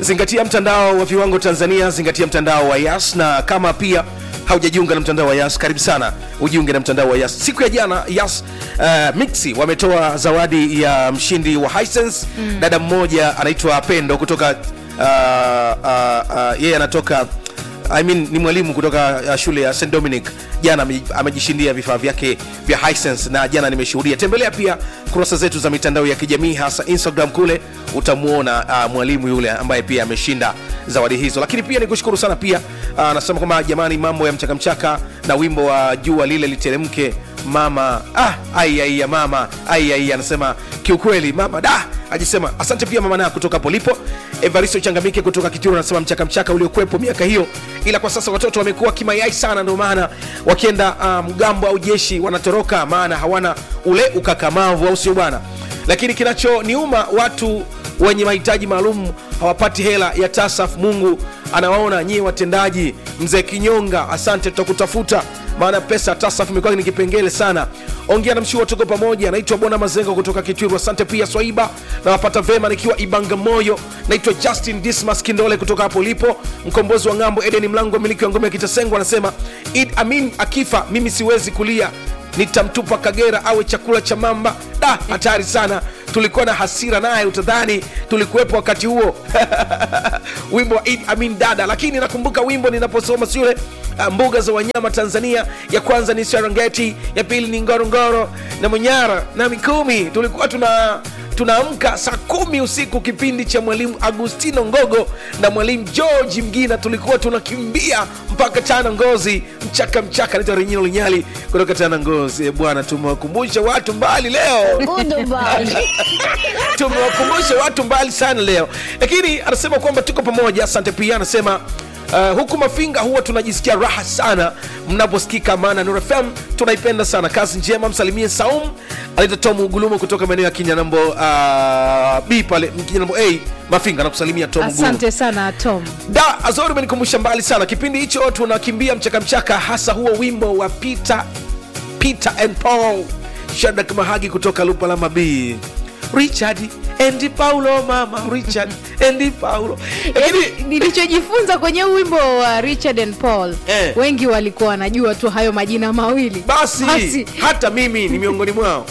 zingatia mtandao wa viwango tanzania zingatia mtandao wa yas na kama pia haujajiunga na mtandao wa yas karibu sana ujiunge na mtandao wa yas siku ya jana yas uh, mixi wametoa zawadi ya mshindi wa hisense mm. dada mmoja anaitwa pendo kutoka uh, uh, uh, yeye anatoka I mean, ni mwalimu kutoka uh, shule ya St Dominic jana ame- amejishindia vifaa vyake vya Hisense na jana nimeshuhudia. Tembelea pia kurasa zetu za mitandao ya kijamii hasa Instagram, kule utamwona uh, mwalimu yule ambaye pia ameshinda zawadi hizo. Lakini pia nikushukuru sana pia uh, anasema kwamba jamani, mambo ya mchakamchaka na wimbo wa jua lile literemke mama ah, ai ai ya mama ai ai, anasema kiukweli mama da ajisema asante pia mama na kutoka polipo evaristo changamike kutoka kituro anasema mchaka mchaka uliokuwepo miaka hiyo ila kwa sasa watoto wamekuwa kimayai sana ndio maana wakienda uh, mgambo au jeshi wanatoroka maana hawana ule ukakamavu au sio bwana lakini kinachoniuma watu wenye mahitaji maalum hawapati hela ya tasaf mungu anawaona nyie watendaji mzee kinyonga asante tutakutafuta maana pesa ya tasaf imekuwa ni kipengele sana ongea na mshua tuko pamoja naitwa bona mazengo kutoka kitwiru asante pia swaiba nawapata vema nikiwa ibanga moyo naitwa justin dismas kindole kutoka hapo lipo mkombozi wa ng'ambo edeni mlango miliki wa ngome ya kitasengo anasema id amin akifa mimi siwezi kulia nitamtupa kagera awe chakula cha mamba da hatari sana tulikuwa na hasira naye utadhani tulikuwepo wakati huo wimbo wa Eid Amin dada lakini nakumbuka wimbo ninaposoma shule uh, mbuga za wanyama tanzania ya kwanza ni serengeti ya pili ni ngorongoro na manyara na mikumi tulikuwa tuna tunaamka saa kumi usiku kipindi cha mwalimu agustino ngogo na mwalimu george mgina tulikuwa tunakimbia mpaka tana ngozi mchaka mchaka naitwa renyino linyali kutoka tana ngozi Eh, bwana tumewakumbusha watu mbali leo tumewakumbusha watu mbali sana leo lakini anasema kwamba tuko pamoja asante pia anasema Uh, huku mafinga huwa tunajisikia raha sana mnaposikika maana Nuru FM tunaipenda sana kazi njema msalimie saum anaitwa tom ugulumu kutoka maeneo ya kinyanambo uh, b pale kinyanambo a mafinga nakusalimia tom Ugulumu. asante sana tom da azori umenikumbusha mbali sana kipindi hicho tunakimbia mchakamchaka hasa huo wimbo wa peter peter and paul shadak mahagi kutoka lupalama b richard and paulo mama richard and paulo lakini Yaani, nilichojifunza kwenye huu wimbo wa richard and paul Eh. wengi walikuwa wanajua tu hayo majina mawili basi hata mimi ni miongoni mwao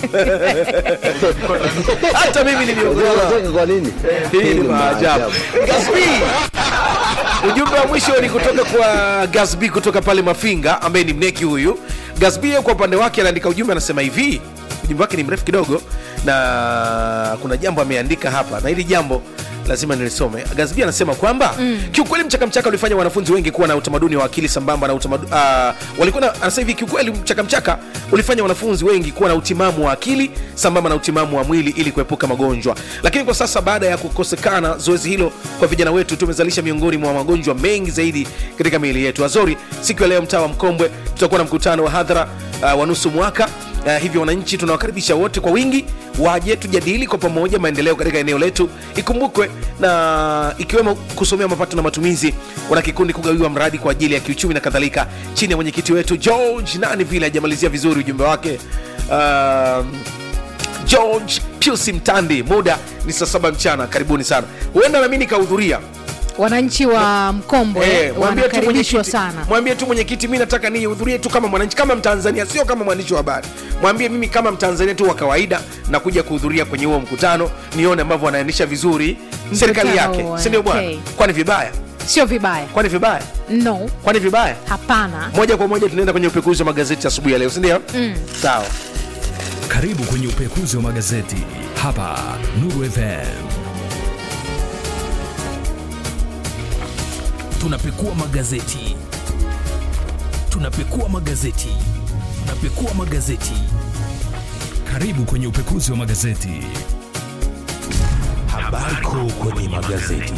hata mimi ni miongoni mwao Unacheka kwa nini? hii ni maajabu gasb ujumbe wa mwisho ni kutoka kwa gasb kutoka pale mafinga ambaye ni mneki huyu gasb kwa upande wake anaandika ujumbe anasema hivi ujumbe wake ni mrefu kidogo na kuna jambo ameandika hapa na hili jambo lazima nilisome gasb anasema kwamba mm. kiukweli mchakamchaka ulifanya wanafunzi wengi kuwa na utamaduni wa akili sambamba na utamadu, uh, walikuwa na anasema hivi kiukweli mchakamchaka ulifanya wanafunzi wengi kuwa na utimamu wa akili sambamba na utimamu wa mwili ili kuepuka magonjwa lakini kwa sasa baada ya kukosekana zoezi hilo kwa vijana wetu tumezalisha miongoni mwa magonjwa mengi zaidi katika miili yetu azori siku ya leo mtaa wa mkombwe tutakuwa na mkutano wa hadhara uh, wa nusu mwaka Uh, hivyo wananchi tunawakaribisha wote kwa wingi waje tujadili kwa pamoja maendeleo katika eneo letu ikumbukwe na ikiwemo kusomea mapato na matumizi wana kikundi kugawiwa mradi kwa ajili ya kiuchumi na kadhalika chini ya mwenyekiti wetu george nani vile hajamalizia vizuri ujumbe wake um, george piusi mtandi muda ni saa saba mchana karibuni sana huenda nami nikahudhuria wananchi wa mkombwe Eh, mwambie tu wanakaribishwa mwenyekiti- sana mwambie tu mwenyekiti mi nataka nihudhurie tu kama mwananchi kama mtanzania sio kama mwandishi wa habari mwambie mimi kama mtanzania tu wa kawaida nakuja kuhudhuria kwenye huo mkutano nione ambavyo wanaendesha vizuri serikali yake huo, sindio bwana okay. kwani vibaya sio vibaya kwani vibaya no kwani vibaya hapana moja kwa moja tunaenda kwenye upekuzi wa magazeti asubuhi ya leo sindio mm. sawa Karibu kwenye upekuzi wa magazeti hapa Nuru FM. Tunapekua magazeti, tunapekua magazeti, tunapekua magazeti. Karibu kwenye upekuzi wa magazeti. Habari kuu kwenye magazeti.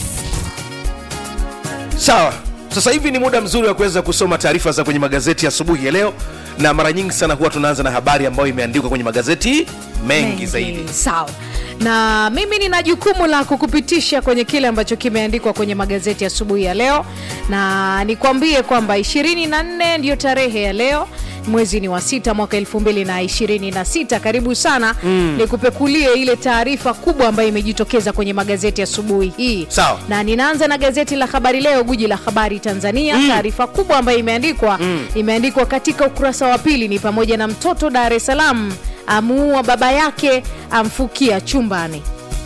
sawa sasa hivi ni muda mzuri wa kuweza kusoma taarifa za kwenye magazeti asubuhi ya leo na mara nyingi sana huwa tunaanza na habari ambayo imeandikwa kwenye magazeti mengi, zaidi sawa na mimi nina jukumu la kukupitisha kwenye kile ambacho kimeandikwa kwenye magazeti asubuhi ya leo, na nikwambie kwamba 24 ndiyo tarehe ya leo mwezi ni wa sita mwaka elfu mbili na ishirini na sita karibu sana mm. nikupekulie ile taarifa kubwa ambayo imejitokeza kwenye magazeti asubuhi hii Sawa. na ninaanza na gazeti la habari leo guji la habari tanzania mm. taarifa kubwa ambayo imeandikwa mm. imeandikwa katika ukurasa wa pili ni pamoja na mtoto dar es salaam amuua baba yake amfukia chumbani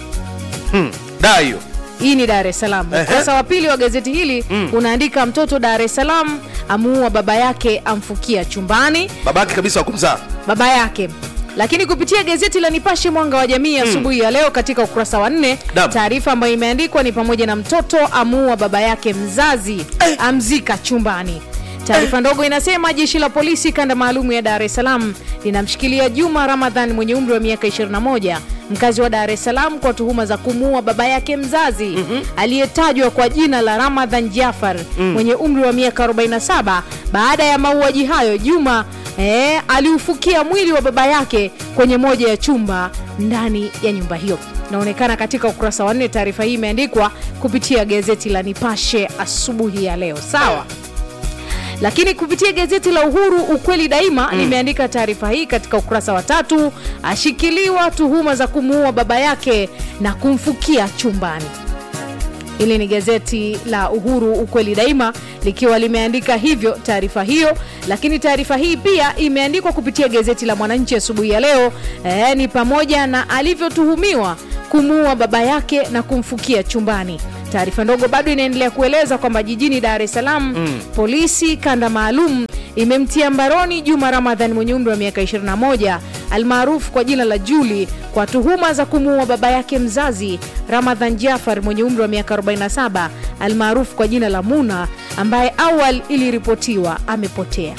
hmm. da hiyo hii ni dar es salaam Ehe. ukurasa wa pili wa gazeti hili mm. unaandika mtoto dar es salaam amuua baba yake amfukia chumbani babake kabisa wa kumzaa baba yake lakini kupitia gazeti la nipashe mwanga wa jamii asubuhi ya leo katika ukurasa wa nne Naam. taarifa ambayo imeandikwa ni pamoja na mtoto amuua baba yake mzazi amzika chumbani taarifa ndogo inasema jeshi la polisi kanda maalum ya dar es salaam linamshikilia juma ramadhan mwenye umri wa miaka 21 mkazi wa dar es salaam kwa tuhuma za kumuua baba yake mzazi mm-hmm. aliyetajwa kwa jina la ramadhan jafar mm. mwenye umri wa miaka 47 baada ya mauaji hayo juma eh, aliufukia mwili wa baba yake kwenye moja ya chumba ndani ya nyumba hiyo inaonekana katika ukurasa wa nne taarifa hii imeandikwa kupitia gazeti la nipashe asubuhi ya leo sawa lakini kupitia gazeti la uhuru ukweli daima mm. limeandika taarifa hii katika ukurasa wa tatu ashikiliwa tuhuma za kumuua baba yake na kumfukia chumbani hili ni gazeti la uhuru ukweli daima likiwa limeandika hivyo taarifa hiyo lakini taarifa hii pia imeandikwa kupitia gazeti la mwananchi asubuhi ya leo e, ni pamoja na alivyotuhumiwa kumuua baba yake na kumfukia chumbani taarifa ndogo bado inaendelea kueleza kwamba jijini dar es salaam mm. polisi kanda maalum imemtia mbaroni juma ramadhan mwenye umri wa miaka 21 almaarufu kwa jina la juli kwa tuhuma za kumuua baba yake mzazi ramadhan jafar mwenye umri wa miaka 47 almaarufu kwa jina la muna ambaye awal iliripotiwa amepotea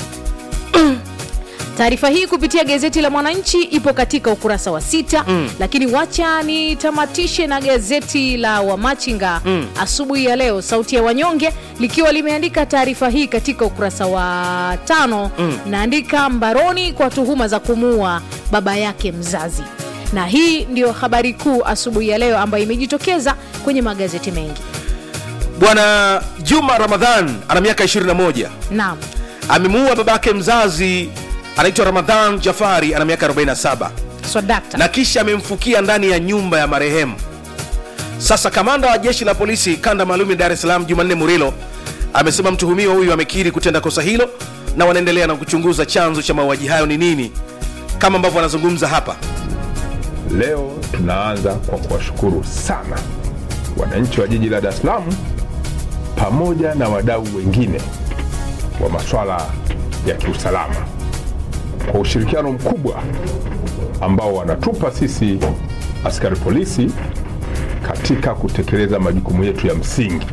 taarifa hii kupitia gazeti la mwananchi ipo katika ukurasa wa sita mm. lakini wacha nitamatishe na gazeti la wamachinga mm. asubuhi ya leo sauti ya wanyonge likiwa limeandika taarifa hii katika ukurasa wa tano mm. naandika mbaroni kwa tuhuma za kumuua baba yake mzazi na hii ndio habari kuu asubuhi ya leo ambayo imejitokeza kwenye magazeti mengi bwana juma ramadhan ana miaka 21 naam amemuua babake mzazi anaitwa ramadhan jafari ana miaka 47 swadakta na kisha amemfukia ndani ya nyumba ya marehemu sasa kamanda wa jeshi la polisi kanda maalum ya dar es salaam jumanne murilo amesema mtuhumiwa huyu amekiri kutenda kosa hilo na wanaendelea na kuchunguza chanzo cha mauaji hayo ni nini kama ambavyo wanazungumza hapa Leo tunaanza kwa kuwashukuru sana wananchi wa jiji la Dar es Salaam pamoja na wadau wengine wa masuala ya kiusalama kwa ushirikiano mkubwa ambao wanatupa sisi askari polisi katika kutekeleza majukumu yetu ya msingi.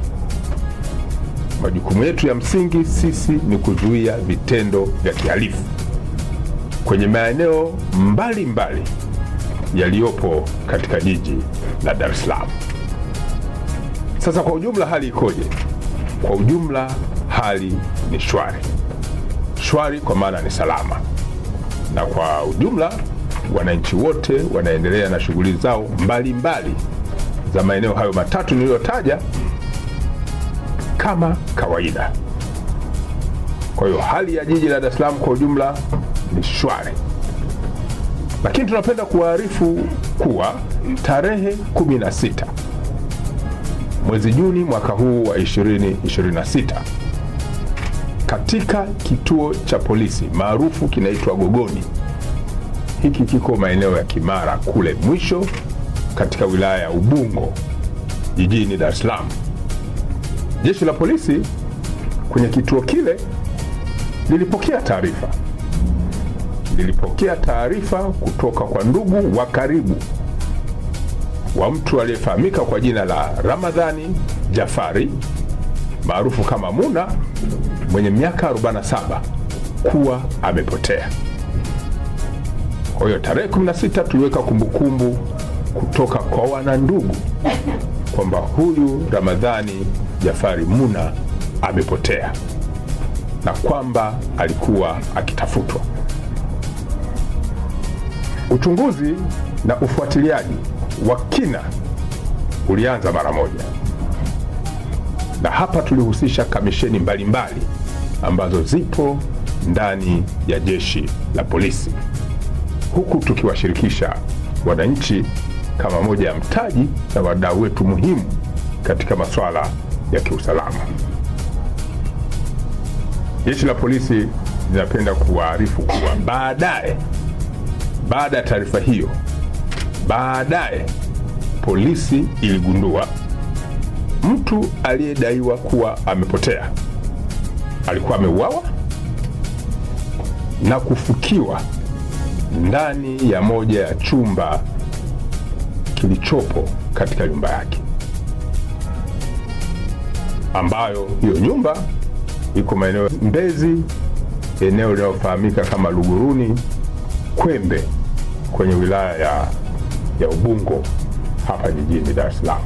Majukumu yetu ya msingi sisi ni kuzuia vitendo vya kihalifu kwenye maeneo mbalimbali yaliyopo katika jiji la Dar es Salaam. Sasa kwa ujumla hali ikoje? Kwa ujumla hali ni shwari, shwari kwa maana ni salama, na kwa ujumla wananchi wote wanaendelea na shughuli zao mbalimbali mbali za maeneo hayo matatu niliyotaja kama kawaida. Kwa hiyo hali ya jiji la Dar es Salaam kwa ujumla ni shwari lakini tunapenda kuwaarifu kuwa tarehe 16 mwezi Juni mwaka huu wa 2026 katika kituo cha polisi maarufu kinaitwa Gogoni, hiki kiko maeneo ya Kimara kule mwisho katika wilaya ya Ubungo jijini Dar es Salaam. Jeshi la polisi kwenye kituo kile lilipokea taarifa lilipokea taarifa kutoka kwa ndugu wa karibu wa mtu aliyefahamika kwa jina la Ramadhani Jafari maarufu kama Muna mwenye miaka 47 kuwa amepotea. Kwa hiyo tarehe 16 tuliweka kumbukumbu kutoka kwa wanandugu kwamba huyu Ramadhani Jafari Muna amepotea na kwamba alikuwa akitafutwa. Uchunguzi na ufuatiliaji wa kina ulianza mara moja, na hapa tulihusisha kamisheni mbalimbali ambazo zipo ndani ya jeshi la polisi, huku tukiwashirikisha wananchi kama moja ya mtaji na wadau wetu muhimu katika masuala ya kiusalama. Jeshi la polisi linapenda kuwaarifu kuwa baadaye, baada ya taarifa hiyo, baadaye polisi iligundua mtu aliyedaiwa kuwa amepotea alikuwa ameuawa na kufukiwa ndani ya moja ya chumba kilichopo katika nyumba yake, ambayo hiyo nyumba iko maeneo ya Mbezi, eneo linalofahamika kama Luguruni Kwembe, kwenye wilaya ya, ya Ubungo hapa jijini Dar es Salaam.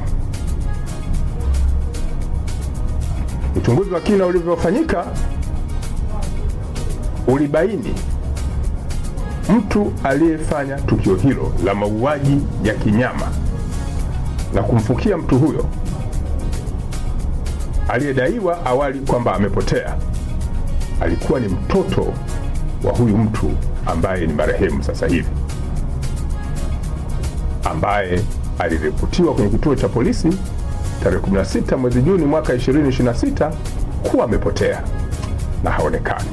Uchunguzi wa kina ulivyofanyika ulibaini mtu aliyefanya tukio hilo la mauaji ya kinyama na kumfukia mtu huyo aliyedaiwa awali kwamba amepotea alikuwa ni mtoto wa huyu mtu ambaye ni marehemu sasa hivi, ambaye aliripotiwa kwenye kituo cha polisi tarehe 16 mwezi Juni mwaka 2026 kuwa amepotea na haonekani.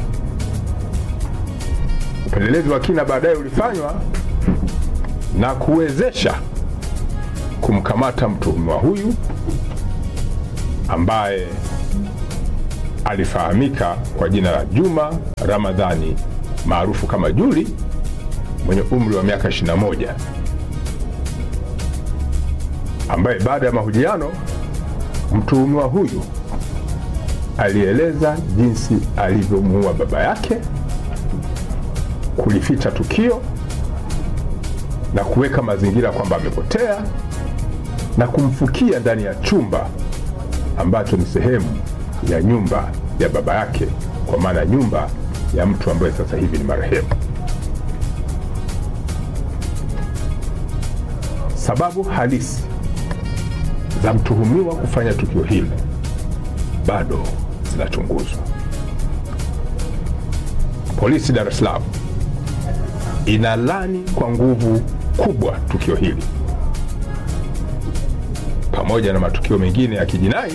Upelelezi wa kina baadaye ulifanywa na kuwezesha kumkamata mtuhumiwa huyu ambaye alifahamika kwa jina la Juma Ramadhani maarufu kama Juli mwenye umri wa miaka 21 ambaye baada ya mahojiano mtuhumiwa huyu alieleza jinsi alivyomuua baba yake, kulificha tukio na kuweka mazingira kwamba amepotea na kumfukia ndani ya chumba ambacho ni sehemu ya nyumba ya baba yake, kwa maana nyumba ya mtu ambaye sasa hivi ni marehemu. Sababu halisi za mtuhumiwa kufanya tukio hili bado zinachunguzwa. Polisi Dar es Salaam inalani kwa nguvu kubwa tukio hili pamoja na matukio mengine ya kijinai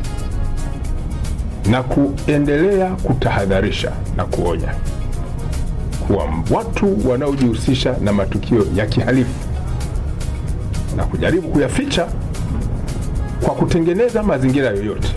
na kuendelea kutahadharisha na kuonya kuwa watu wanaojihusisha na matukio ya kihalifu na kujaribu kuyaficha kwa kutengeneza mazingira yoyote,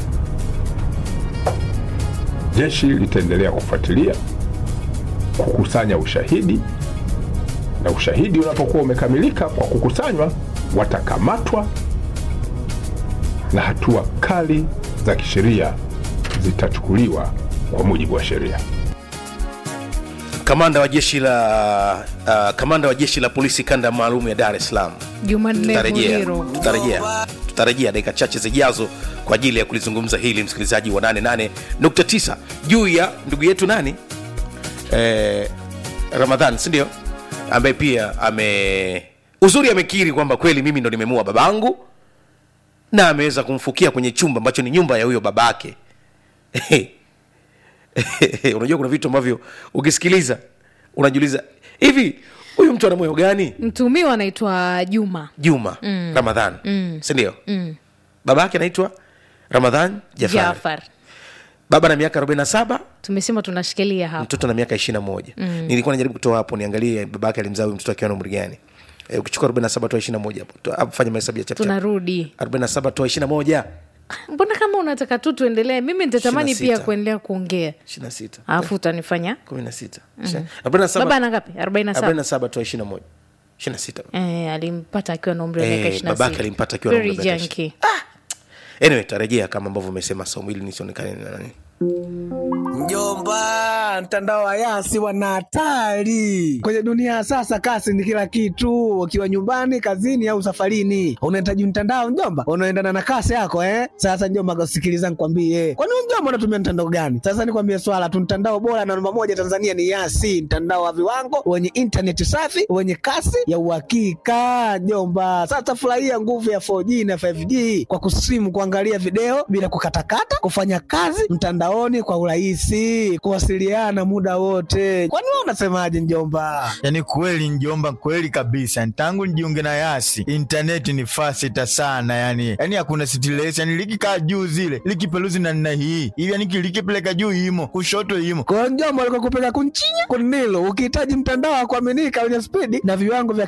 jeshi litaendelea kufuatilia, kukusanya ushahidi, na ushahidi unapokuwa umekamilika kwa kukusanywa, watakamatwa na hatua kali za kisheria zitachukuliwa kwa mujibu wa sheria. kamanda wa jeshi la uh, kamanda wa jeshi la polisi kanda maalum ya Dar es Salaam Jumanne tutarejea Muliro. tutarejea tutarejea dakika chache zijazo kwa ajili ya kulizungumza hili msikilizaji wa 88.9 juu ya ndugu yetu nani eh, ramadhan sindio ambaye pia ame uzuri amekiri kwamba kweli mimi ndo nimemua babangu na ameweza kumfukia kwenye chumba ambacho ni nyumba ya huyo babake unajua kuna vitu ambavyo ukisikiliza unajiuliza hivi huyu mtu ana moyo gani mtumiwa anaitwa Juma. juma mm. ramadhan mm. sindio mm. baba yake anaitwa ramadhan jafari Jafar. baba na miaka 47 Tumesema tunashikilia hapa. mtoto na miaka 21 mm. nilikuwa najaribu kutoa hapo niangalie baba yake alimzaa huyu mtoto akiwa na umri gani e, ukichukua 47 toa 21 hapo Toa- hapo fanya mahesabu ya chap chap. Tunarudi. 47 toa 21 Mbona kama unataka tu tuendelee? Mimi nitatamani 26. pia kuendelea kuongea, 26 alafu utanifanya 16 47 baba ana ngapi? 47. 47 toa 21 26 Eh, alimpata akiwa na umri wa miaka Eh, 26. babake alimpata akiwa na umri Very wa miaka junkie. anyway tarejea kama ambavyo umesema somo ili nisionekane na nani Mjomba, mtandao wa Yasi wana hatari kwenye dunia ya sasa. Kasi ni kila kitu, ukiwa nyumbani, kazini au safarini, unahitaji mtandao mjomba, unaendana na kasi yako eh. Sasa mjomba, sikiliza nikwambie, kwani wewe mjomba mjomba unatumia mtandao gani sasa nikwambie swala tu mtandao bora na namba moja tanzania ni yasi mtandao wa viwango wenye intaneti safi wenye kasi ya uhakika jomba sasa furahia nguvu ya 4g na 5g kwa kusimu kuangalia video bila kukatakata kufanya kazi mtandaoni kwa urahisi kuwasiliana muda wote kwani wewe unasemaje njomba yaani kweli njomba kweli kabisa tangu nijiunge na yasi intaneti ni fasita sana yani yani hakuna stress yani likikaa juu zile likipeluzi na nna hii hivi yani likipeleka juu imo kushoto imo kwa njomba alikokupeleka kunchinya kunilo ukihitaji mtandao wa kuaminika wenye spidi na viwango vya